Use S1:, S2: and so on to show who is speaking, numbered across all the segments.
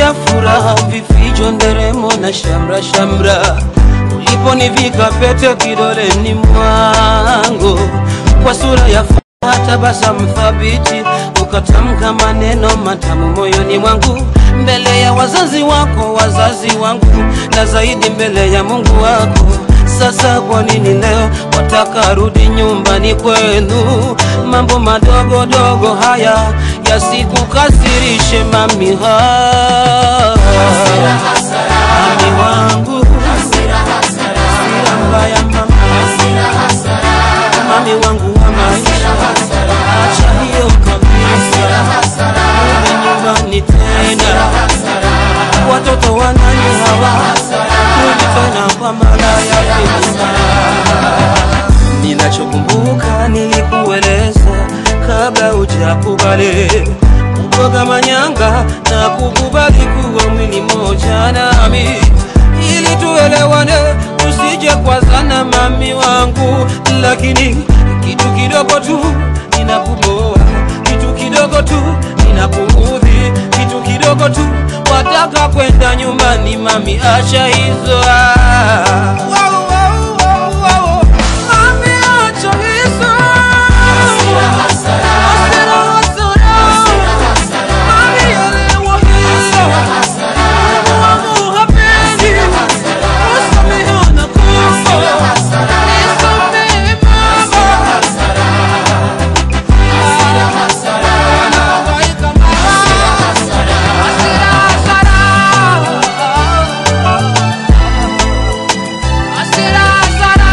S1: ya furaha, vifijo, nderemo na shamra shamra, uliponivika pete kidoleni mwangu, kwa sura ya furaha, tabasamu thabiti, ukatamka maneno matamu moyoni mwangu, mbele ya wazazi wako, wazazi wangu, na zaidi mbele ya Mungu wako. Sasa kwa nini leo wataka rudi nyumbani kwenu? Mambo madogo dogo haya yasikukasirishe mami, ha mami wangu, hasira mbaya mama, mami wangu wa maisha, acha hiyo kabisa, rudi nyumbani tena, watoto wanani hawa, rudi tena kwa mara ya pili. Ninachokumbuka nilikueleza kabla hujakubali kutoka manyanga na kukubali kuwa mwili moja nami, ili tuelewane, tusije kwazana mami wangu, lakini kitu kidogo tu ninakuboa, kitu kidogo tu ninakuudhi, kitu kidogo tu wataka kwenda nyumbani mami, acha hizo ah. Wow, wow, wow, wow. Mami, acha hizo. Hasira, hasara. Mami, elewa hilo. Mungu wangu hapendi. Kusameheana kufa. Nisamehe mama. Nahangaika mama. Hasira, hasara. Hasira, hasara.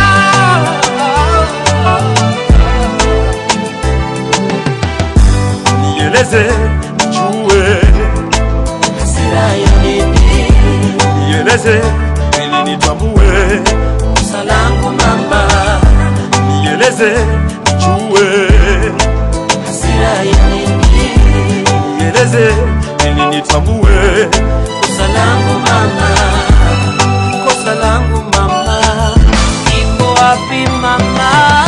S2: nieleze nijue,
S1: Hasira ya nini?
S2: nieleze ili nitambue,
S1: Kosa langu mama.
S2: nieleze nijue,
S1: Hasira ya nini?
S2: nieleze ili nitambue,
S1: Kosa langu mama. Kosa langu mama. Iko wapi mama?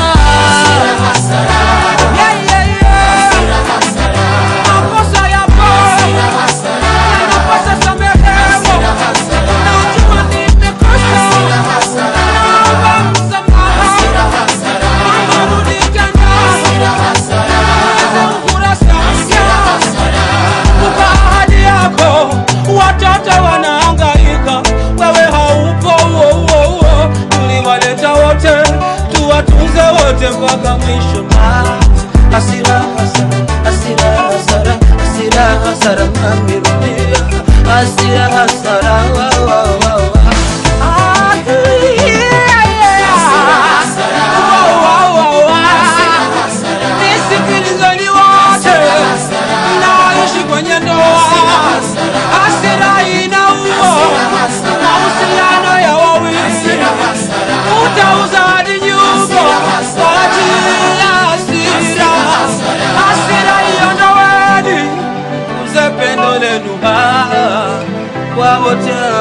S1: Yeah, yeah, yeah. Makosa yapo. Yanapasa samehewa. Najua nimekosa. Naomba msamaha. Mama, rudi tena. Tuanze ukurasa mpya. Kumbuka ahadi yako, watoto wanahangaika, wewe haupo. Uo, uo, uo. Tuliwaleta wote, tuwatunze wote mpaka mwisho. Ma, hasira, hasara, hasira, hasara, hasira, hasara, mami rudia. Hasira, hasara, wa, wa, wa, wa. Ah, yeah, yeah. Wa, wa, wa, wa. Nisikilizeni wote mnaoishi kwenye ndoa, hasira inaua mahusiano ya wawili. Utauza hadi nyumba kwa ajili ya hasira. Hasira iondoweni, uze pendo lenu ah, kwa wote